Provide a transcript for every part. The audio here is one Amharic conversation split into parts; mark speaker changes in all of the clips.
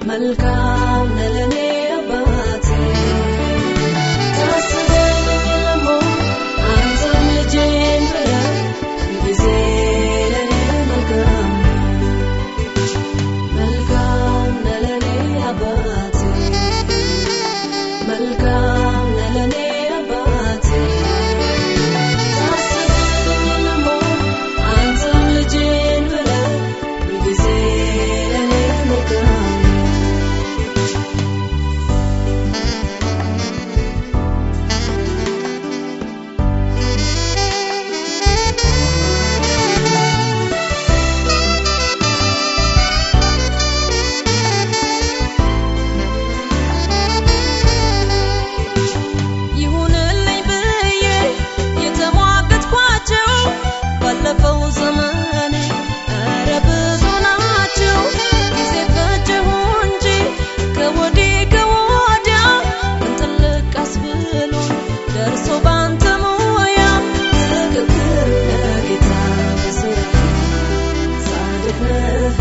Speaker 1: መልካም ነህ ለኔ አባቴ ታስበኝ ለሞ አንተም ልጄን ብለህ ሁልጊዜ ለኔ መልካም መልካም ነህ ለኔ አባቴ መልካም ነህ ለኔ አባቴ ታስበኝ ለሞ አንተም ልጄን ብለህ ሁልጊዜ ለኔ መልካም
Speaker 2: ይሁንልኝ ብዬ የተሟገትኳቸው ባለፈው ዘመን ኧረ ብዙ ናቸው። ጊዜ ፈጀሁ እንጂ ከወዲህ ከወዲያ ምን ትልቅ አስብሎ ደርሶ ባንተ ሙያ
Speaker 1: ትክክል ነህ ጌታ በስራ ጻድቅ ነህ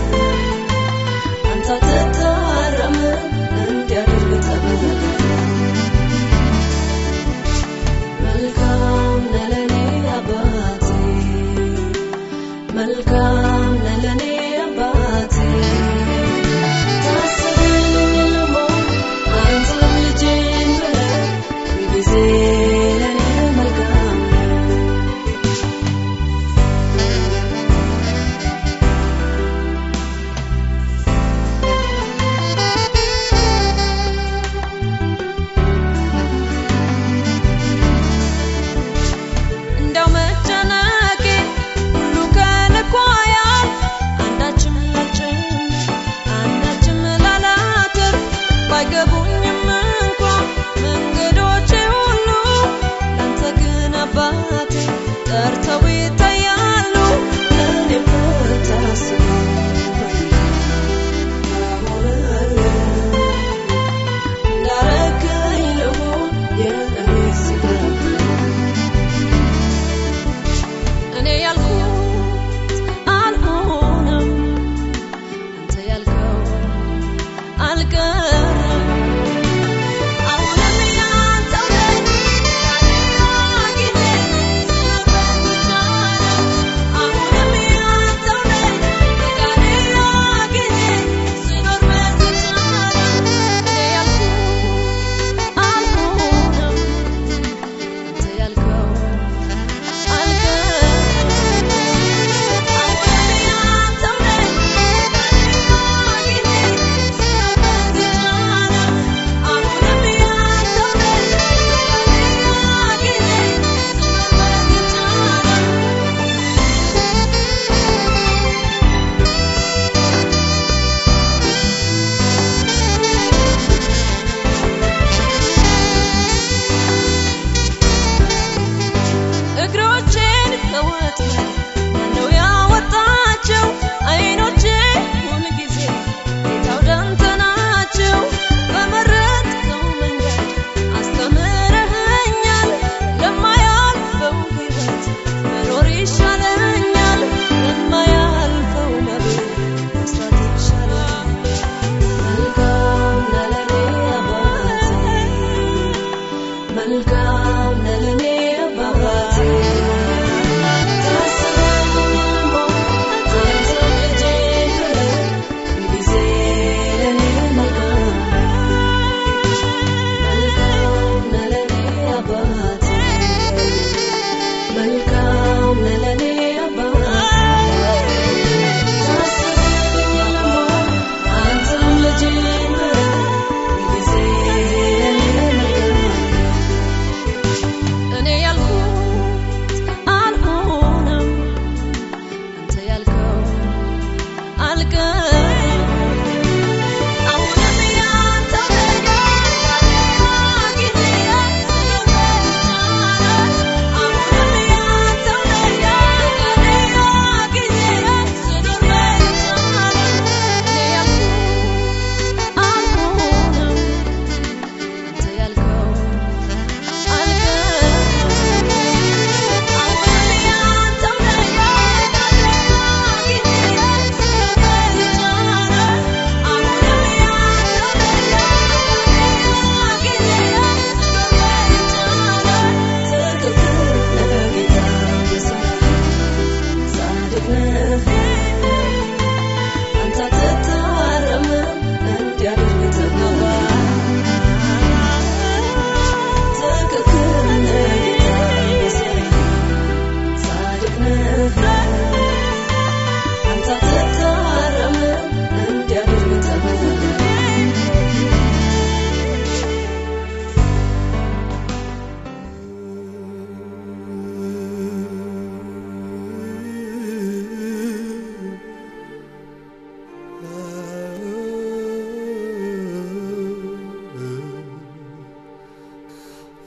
Speaker 1: አንተ አትታረምም እንዲያደርግ ተብለህ መልካም ነህ ለኔ አባቴ መልካም ነህ ለኔ አባቴ ታስበኝ ለሞ አንተም ልጄን ብለህ ሁልጊዜ ለኔ መልካም ነህ
Speaker 2: እንደው መጨነቄ ሁሉ ከልኳ ያል አንዳችም ላልጨምር አንዳችም ላላተርፍ ባይገቡኝም እንኳ መንገዶቼ ሁሉ ላንተ ግን አባቴ ጠርተው ይታያሉ።
Speaker 1: እኔም ብታስበኝ አሁን እንዳረከኝ ልሁን የእኔስ ይቅርብኝ
Speaker 2: እኔ ያልኩት አልሆነም፣ አንተ ያልከው አልቀረም። አሁንም ያንተው ነኝ፣ ሌላ ጊዜ ስኖርበት ብቻለሁ። አሁንም ያንተው ነኝ፣ ሌላ ጊዜ ስኖርበት ብቻለሁ። እኔ ያልኩት አልሆነም፣ አንተ ያልከው አልቀረም።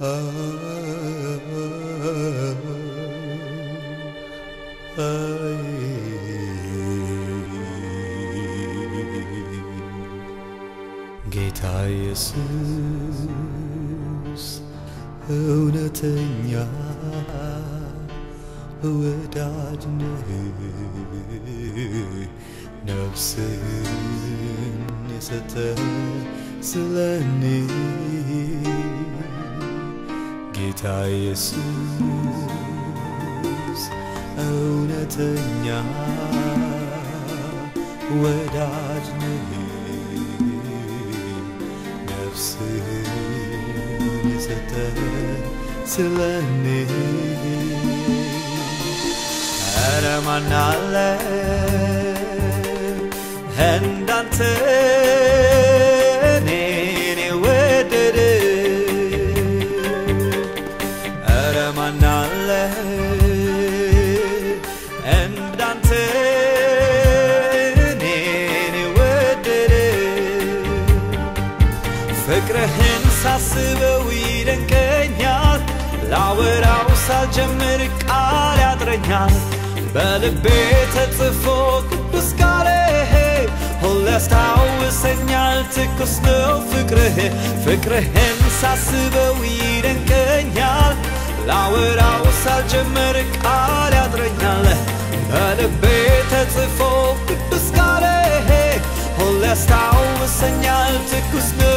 Speaker 3: ጌታ ኢየሱስ እውነተኛ ወዳጅ ነህ፣ ነፍስህን የሰጠ ስለኔ ጌታ ኢየሱስ እውነተኛ ወዳጅ ነህ ነፍስህን የሰጠ ስለኔ ኧረ ማን አለ እንዳንተ እኔን የወደደ ኧረ ማን አለ እንዳንተ እኔን የወደደ ፍቅርህን ሳስበው ይደንቀኛል፣ ላወራው ሳልጀምር ቃል ያጥረኛል። በልቤ ተጽፎ ቅዱስ ቃልህ ሁሌ ያስታውሰኛል፣ ትኩስ ነው ፍቅርህ። ፍቅርህን ሳስበው ይደንቀኛል፣ ላወራው ሳልጀምር ቃል ያጥረኛል። በልቤ ተጽፎ ቅዱስ ቃልህ ሁሌ ያስታውሰኛል፣ ትኩስ ነው